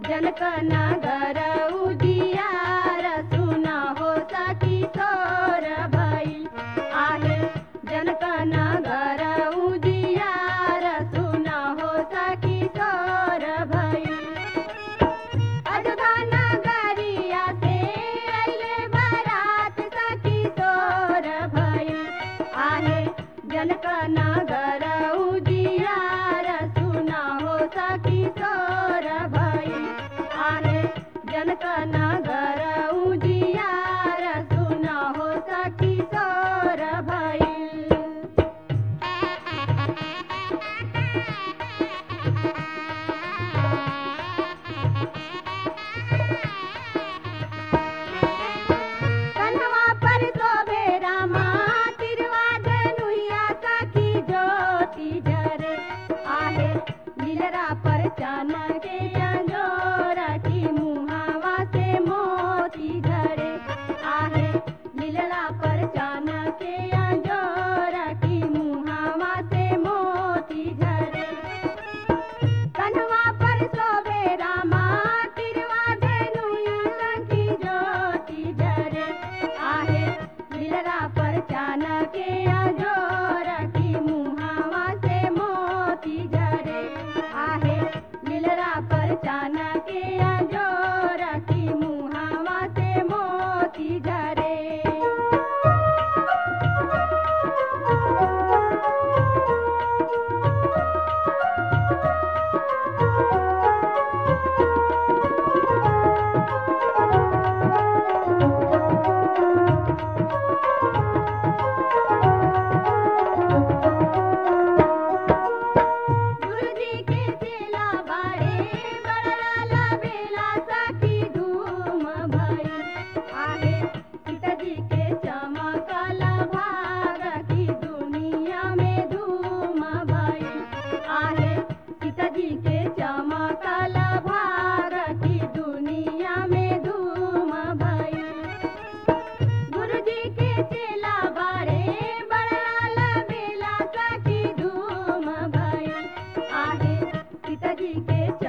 जनक नगर उजियार सुना हो सखी सोर भइल आहे जनक नगर उजियार सुना हो सखी सोर भइल अजोधा नगरिया से अइले बारात सखी सोर भइल आहे जनक नगर उजियार सुना हो सखी सोर भइल आहे जनक नगर उजियार सुना हो सखी सोर भइल कन्हवा पर शोभे रामा तिरवा धनुइया सखी ज्योति जरे आहे लीलरा पर चानन के चंदोर की मुहावा से मोती झरे आहे लीलरा पर चानन के अंजोर की मुहावा से मोती झरे कन्हवा पर शोभे रामा तिरवा धनुया सखी ज्योति जरे आहे लीलरा पर चानके अजोर की मुहावा से मोती झरे आहे लीलरा पर चानके अजोर की मुहावा से मोती झरे गुरुजी के चेला बाड़े बड़ला बेला सखी धूम भई आहे सीताजी के चमकल भाग की दुनिया में धूम भई आहे सीताजी के चमकल भाग की दुनिया में धूम भई गुरुजी के चेला बाड़े बड़ाला बेला सखी धूम भई आहे सीताजी के